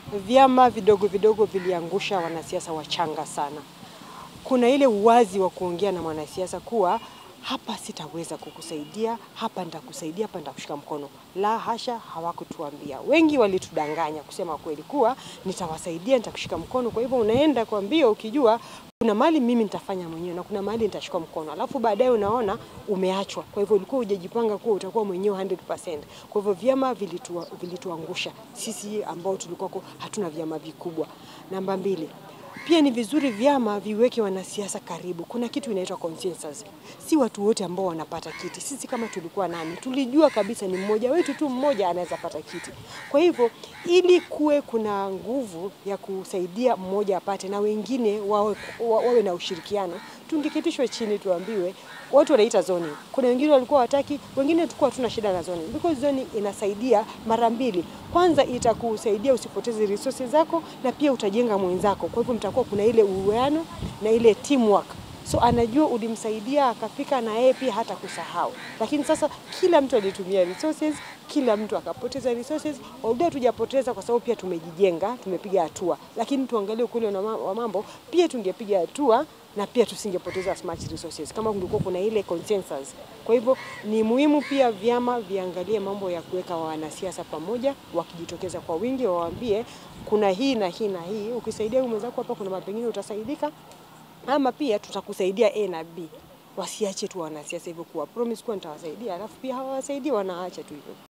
vyama vidogo vidogo viliangusha wanasiasa wachanga sana. Kuna ile uwazi wa kuongea na mwanasiasa kuwa hapa sitaweza kukusaidia, hapa nitakusaidia, hapa nitakushika mkono. La hasha, hawakutuambia. Wengi walitudanganya kusema kweli kuwa nitawasaidia, nitakushika mkono. Kwa hivyo unaenda kwa mbio ukijua kuna mahali mimi nitafanya mwenyewe na kuna mahali nitashika mkono, alafu baadaye unaona umeachwa. Kwa hivyo ulikuwa hujajipanga kuwa utakuwa mwenyewe 100%. Kwa hivyo vyama vilitua, vilituangusha sisi ambao tulikuwa hatuna vyama vikubwa. Namba mbili, pia ni vizuri vyama viweke wanasiasa karibu. Kuna kitu inaitwa consensus. Si watu wote ambao wanapata kiti. Sisi kama tulikuwa nani, tulijua kabisa ni mmoja wetu tu mmoja anaweza pata kiti. Kwa hivyo ili kuwe kuna nguvu ya kusaidia mmoja apate na wengine wawe, wawe na ushirikiano, tungeketishwe chini tuambiwe watu wanaita zoning. Kuna wengine walikuwa wataki, wengine tulikuwa hatuna shida na zoning because zoning inasaidia mara mbili. Kwanza itakusaidia usipoteze resources zako na pia utajenga mwenzako. Kwa hivyo mtakuwa kuna ile uwiano na ile teamwork. So anajua ulimsaidia akafika na yeye pia hata kusahau. Lakini sasa kila mtu alitumia resources, kila mtu akapoteza resources. Although tujapoteza kwa sababu pia tumejijenga, tumepiga hatua. Lakini tuangalie ukweli wa mambo, pia tungepiga hatua na pia tusingepoteza as much resources kama kulikuwa kuna ile consensus. Kwa hivyo ni muhimu pia vyama viangalie mambo ya kuweka wanasiasa pamoja, wakijitokeza kwa wingi, wawaambie kuna hii na hii na hii, ukisaidia mwenzako hapa, kuna mapengine utasaidika, ama pia tutakusaidia A na B. Wasiache tu wanasiasa hivyo kuwa promise kuwa nitawasaidia, alafu pia hawawasaidii, wanaacha tu hivyo.